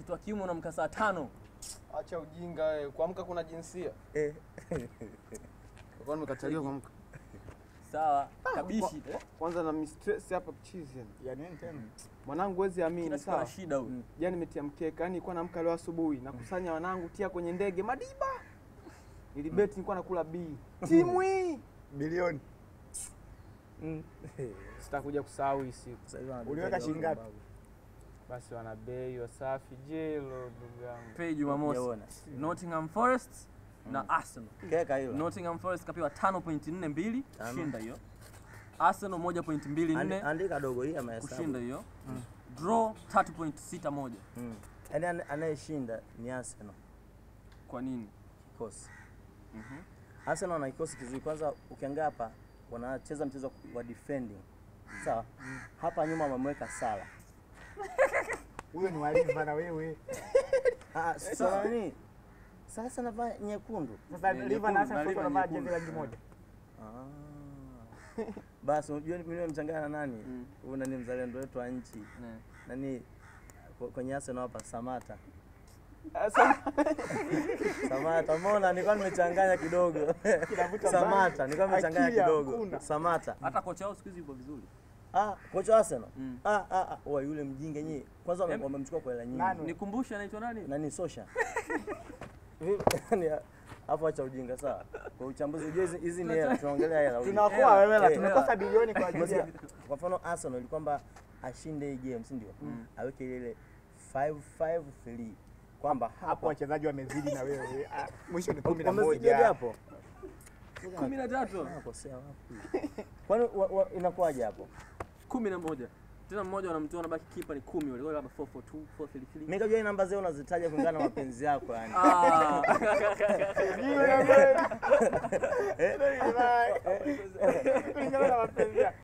mtoto wa kiume unamka saa tano. Acha ujinga wewe. Kuamka kuna jinsia. Eh. Kwa nimekataliwa kuamka. Sawa, kabishi. eh? Kwanza na mistress hapa chizi. yani. Ya nini tena? Mwanangu wezi amini Kila siku ana sawa. shida huyu. Jana nimetia mkeka, yani nilikuwa naamka leo asubuhi nakusanya wanangu tia kwenye ndege Madiba. Nilibeti nilikuwa nakula B. Timu hii. Bilioni. Sitakuja kusahau hii siku. Sasa hivi wanadai Uliweka shilingi ngapi? Basi wana bei Wasafi jelo ndugu yangu. Pei Jumamosi. Sijaona. Nottingham Forest na Arsenal. Keka hilo. Nottingham Forest kapewa 5.42 Tano. kushinda hiyo. Arsenal 1.24 Andi- Andika dogo hii amehesabu. kushinda hiyo. Draw 3.61. Mm. Yaani ane- anayeshinda ni Arsenal Kwa nini? kikosi. Arsenal wana kikosi kizuri. Kwanza ukiangalia hapa wanacheza mchezo wa defending. Sawa? Hapa nyuma wamemweka Sala. Huyo ni waliva na wewe. Ah, sasa nini? Sasa navaa nyekundu. Sasa Ni Liva na nyekundu, Arsenal Liva wanavaa nyekundu. jezi rangi moja. Ah. Basi unajua mimi nimemchanganya na nani? Mm. Huyu nani mzalendo wetu wa nchi. Ne. Nani kwa- kwenye Arsenal hapa Samata. Sasa Samata, umeona nilikuwa nimechanganya kidogo. Kinavuta Samata, mbali. nilikuwa nimechanganya Akili kidogo. hakuna. Samata. Hata kocha wao siku hizi yuko vizuri. Ah, kocha wa Arsenal. Mm. Ah ah ah, wa yule mjinga nyie. Kwanza wame- Em- wamemchukua kwa hela nyingi. Nani? Nikumbushe anaitwa nani? Nani Sosha? Yaani hapo acha ujinga sawa. Kwa uchambuzi ujue hizi hizi ni hela tunaongelea hela. ujue. Tunakuwa wewe la Eh, tumekosa bilioni kwa ajili ya Umesikia? Kwa mfano Arsenal ili kwamba ashinde hii game, si ndio? Aweke ile 553 kwamba hapo hapa wachezaji wamezidi na wewe. Ah, Mwisho ni kumi na wamezidiaje moja. hapo? 13. Nakosea wapi? Kwani wa- wa- inakuwaje hapo? 11. Tena mmoja wanamtoa anabaki kipa ni 10 wale labda 442, 433. Mimi kajua hii namba zao unazitaja kulingana na mapenzi yako yani. Ah. Kulingana na mapenzi yako.